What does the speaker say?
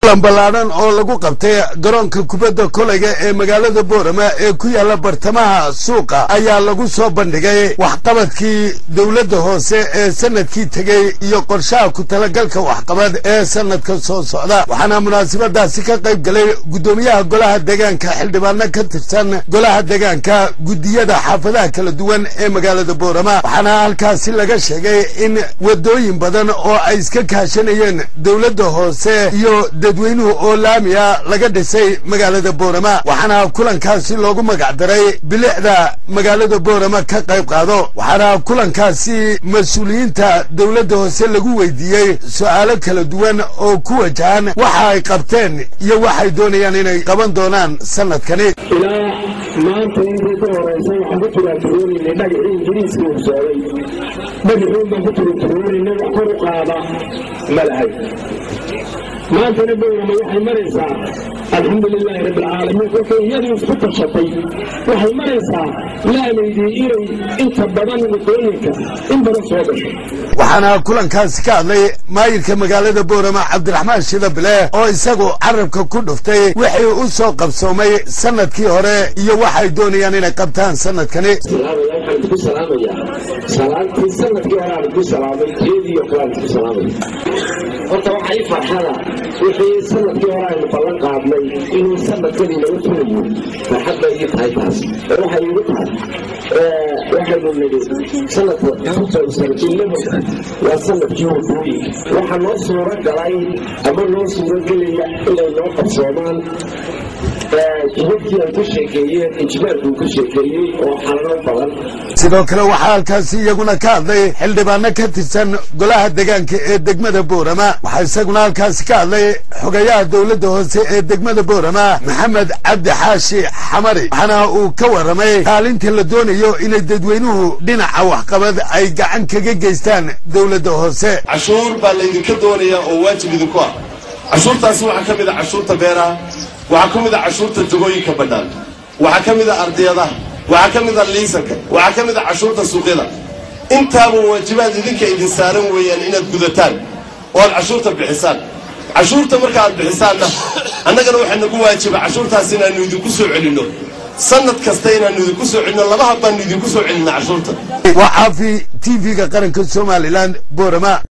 kulan ballaadhan oo lagu qabtay garoonka kubadda kolayga ee magaalada boorama ee ku yaalla bartamaha suuqa ayaa lagu soo bandhigay waxqabadkii dowladda hoose ee sanadkii tegey iyo qorshaha ku talagalka waxqabad ee sanadka soo socda waxaana munaasabadaasi ka qayb galay guddoomiyaha golaha deegaanka xildhibaano ka tirsan golaha deegaanka guddiyada xaafadaha kala duwan ee magaalada boorama waxaana halkaasi laga sheegay in wadooyin badan oo ay iska kaashanayeen dowladda hoose iyo dadweynuhu oo laamiya laga dhisay magaalada boorama waxaana kulankaasi loogu magac daray bilicda magaalada boorama ka qayb qaado waxaana kulankaasi mas-uuliyiinta dowladda hoose lagu weydiiyey su-aalo kala duwan oo ku wajahan waxa ay qabteen iyo waxay doonayaan inay qaban doonaan sanadkani ilaa maanta intii ka horeysa waxaan ku turaaturoonayna dhagixii ingiriiska uu socday dhagixuun baan ku turaaturoonayna wax kor u qaada ma lahay maantana boorama waxay maraysaa alxamdu lilaahi rabbi alcaalamiin kolkay iyadu isku tashatay waxay maraysaa laamaydii inay inta badan wadooyinka in badan soo gasho waxaana kulankaasi ka hadlay maayirka magaalada boorama cabdiraxmaan shida bile oo isagu carabka ku dhuftay wixii u soo qabsoomay sanadkii hore iyo waxay doonayaan inay qabtaan sanadkani waxaan ku salaamayaa salaantii sanadkii hore aan ku salaamay jeediyo kalaan ku salaamaya horta waxaa ii farxada wixii sanadkii hore aynu ballan qaadnay inuu sanadkan inaga fulayo farxad bay ii tahay taas oo waxay igu tahay waxaynu nidhi sanadka waa sanadkii wadooyinka waxaa noo suuro galay ama noo suuro gelaya inay noo qabsoomaan jibabkii ay ka sheekeeyeen injineerku ka sheekeeyey oo xalano badan sidoo kale waxaa halkaasi iyaguna ka hadlay xildhibaano ka tirsan golaha deegaanka ee degmada boorama waxaa isaguna halkaasi ka hadlay xogayaha dowladda hoose ee degmada boorama maxamed cabdi xaashi xamari waxaana uu ka warramay kaalinta la doonayo inay dadweynuhu dhinaca waxqabad ay gacan kaga geystaan dowladda hoose cashuur baa laydinka doonaya oo waajib idinku ah cashuurtaasi waxaa ka mid a cashuurta beeraha waxaa ka mid a cashuurta jagooyinka bannaan waxaa ka mid a ardiyadaha waxaa ka mid a liisanka waxaa ka mid a cashuurta suuqyada intaaba waajibaad idinka idin saaran weeyaan inaad gudataan oo aad cashuurta bixisaan cashuurta marka aad bixisaanna annagana waxaa nagu waajiba cashuurtaas inaannu idinku soo celinno sanad kasta inaannu idinku soo celinno laba hab baannu idinku soo celinna cashuurta waa caafi t v-ga qaranka somalilan boorama